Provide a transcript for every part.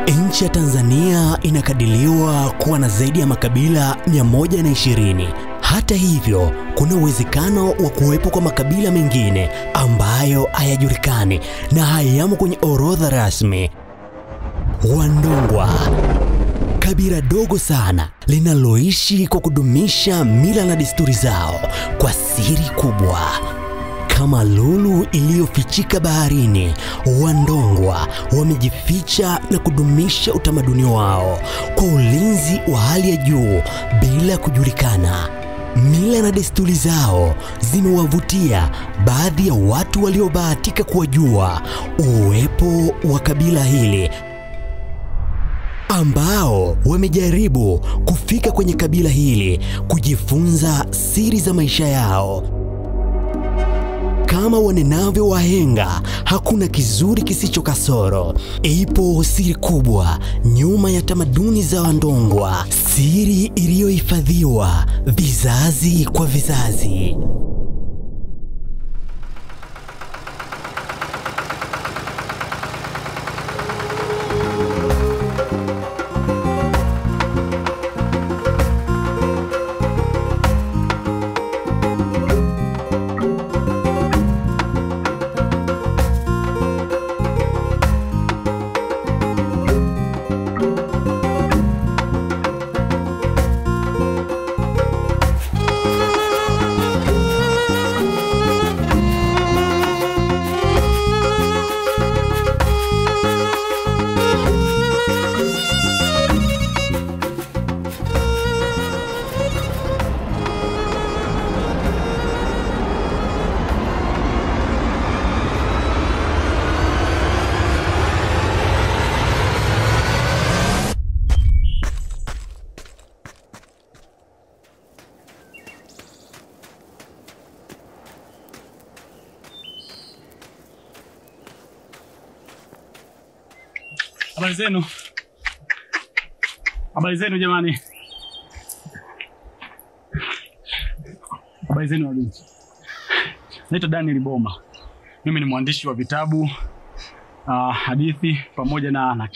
Nchi ya Tanzania inakadiriwa kuwa na zaidi ya makabila 120. Hata hivyo, kuna uwezekano wa kuwepo kwa makabila mengine ambayo hayajulikani na hayamo kwenye orodha rasmi. Wandongwa, kabila dogo sana linaloishi kwa kudumisha mila na desturi zao kwa siri kubwa. Kama lulu iliyofichika baharini, Wandongwa wamejificha na kudumisha utamaduni wao kwa ulinzi wa hali ya juu bila kujulikana. Mila na desturi zao zimewavutia baadhi ya watu waliobahatika kuwajua uwepo wa kabila hili ambao wamejaribu kufika kwenye kabila hili kujifunza siri za maisha yao. Kama wanenavyo wahenga, hakuna kizuri kisicho kasoro. Ipo siri kubwa nyuma ya tamaduni za Wandongwa, siri iliyohifadhiwa vizazi kwa vizazi. Habari zenu, habari zenu jamani, habari zenu walinzi. Naitwa Daniel Boma, mimi ni mwandishi wa vitabu uh, hadithi pamoja na, na,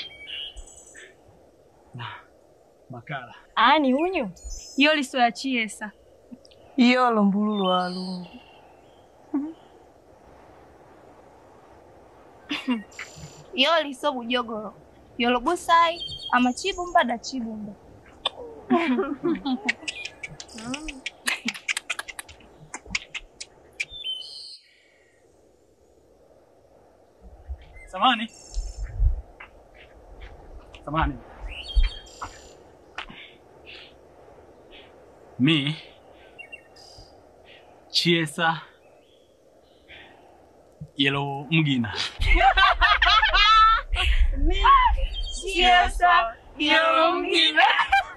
na makala. Ani unyu iyo liso ya chiesa iyo lombululu wa lungu iyo liso bujogolo yolobusai amachibumba da chibumba Samani, samani, mi chiesa yelo mgina chiesa yolomgina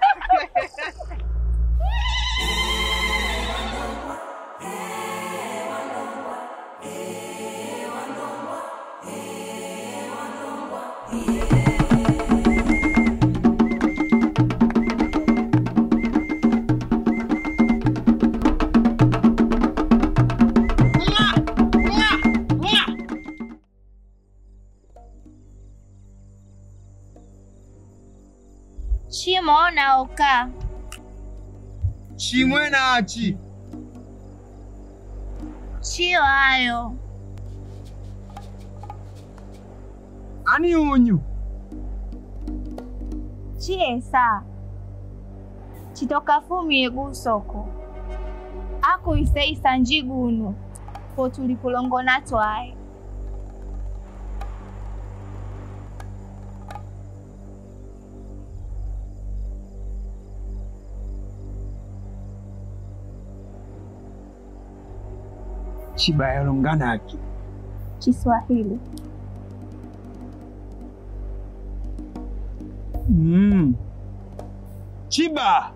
chimo naoka chimwe nachi chiyo ayo ani unyu chiesa chitoka fumie gusoko akuiseisa njigunu potulipulongona twaye chibayolonganaki Kiswahili mm. chiba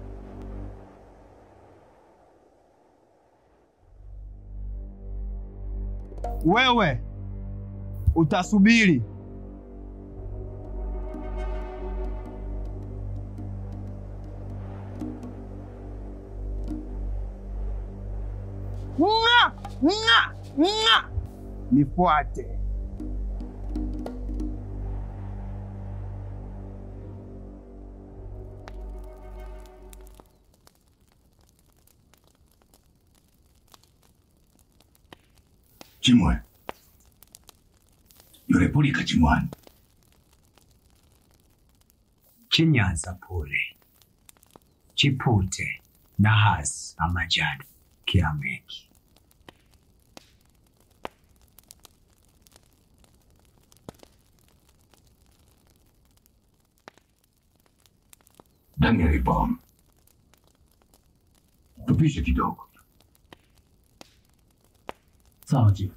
wewe utasubiri Nga, nga, nga. Nifuate. Chimwe. Yule pulika chimwani. chinyanza pule chipute nahasi amajani kiameki Daniel Bom. Tupishe kidogo. Sawa chifu.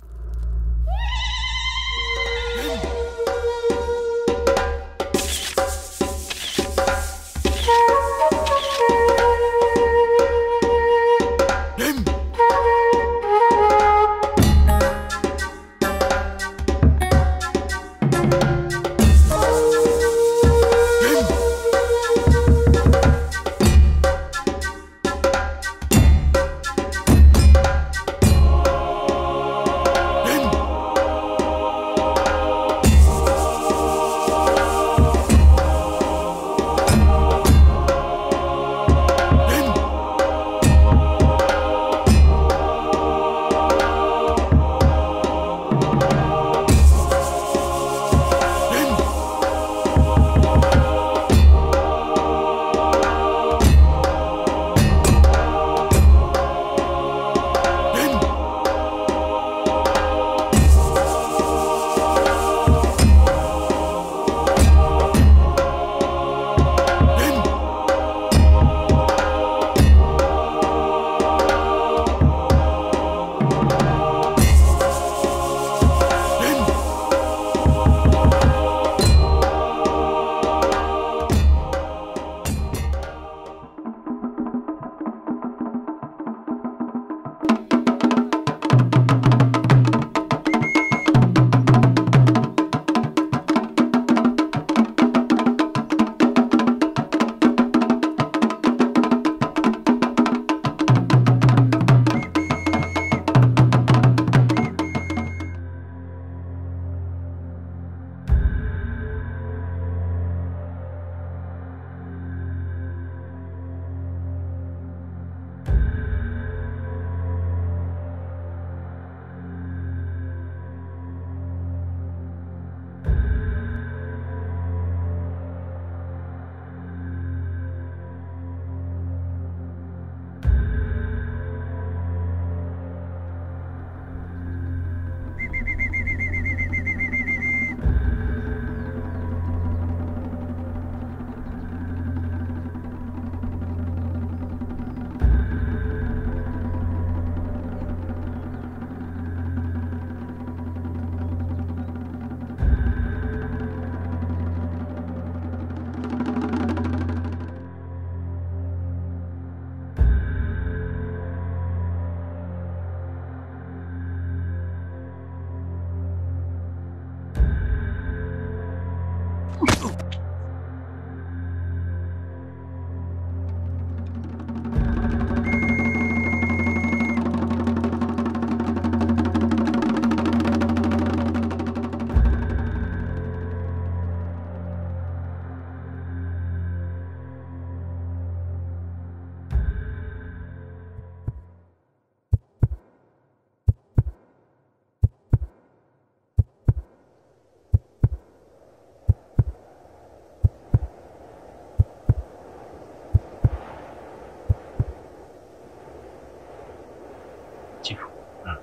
Chifu,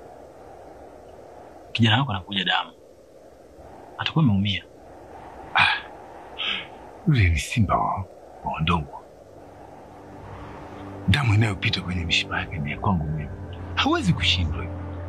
kijana wako anakuja damu, atakuwa ameumia. Yule ni simba wa wa udongo. Damu inayopita kwenye mishipa yake ni ya kwangu mimi. Hawezi kushindwa.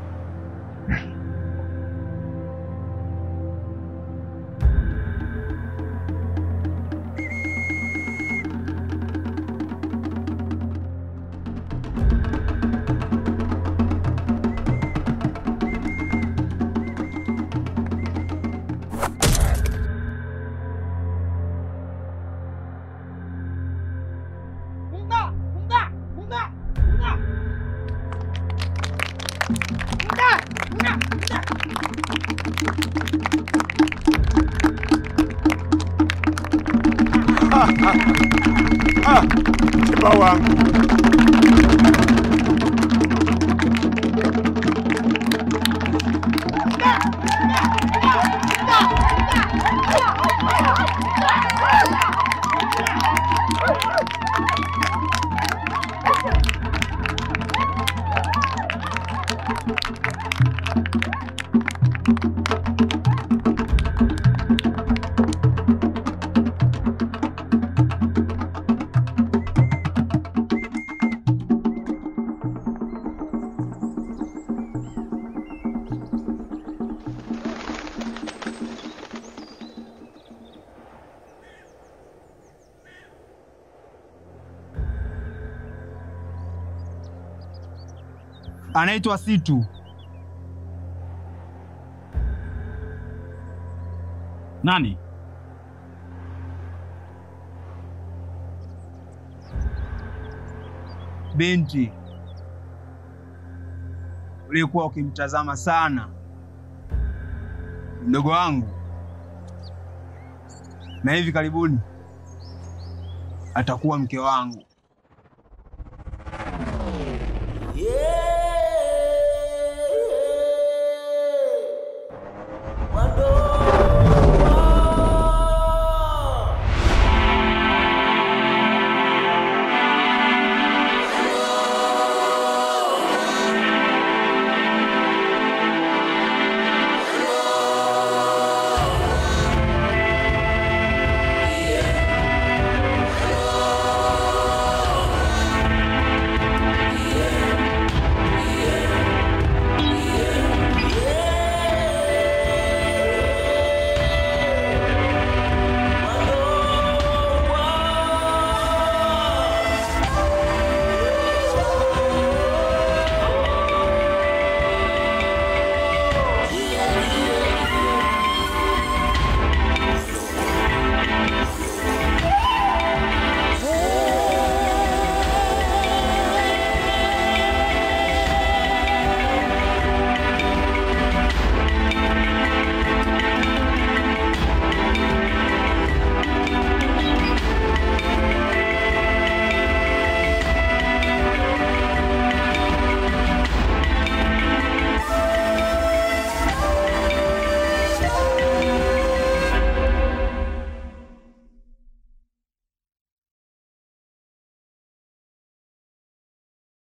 Simba wangu. anaitwa Situ. Nani? binti ulikuwa ukimtazama sana mdogo wangu, na hivi karibuni atakuwa mke wangu.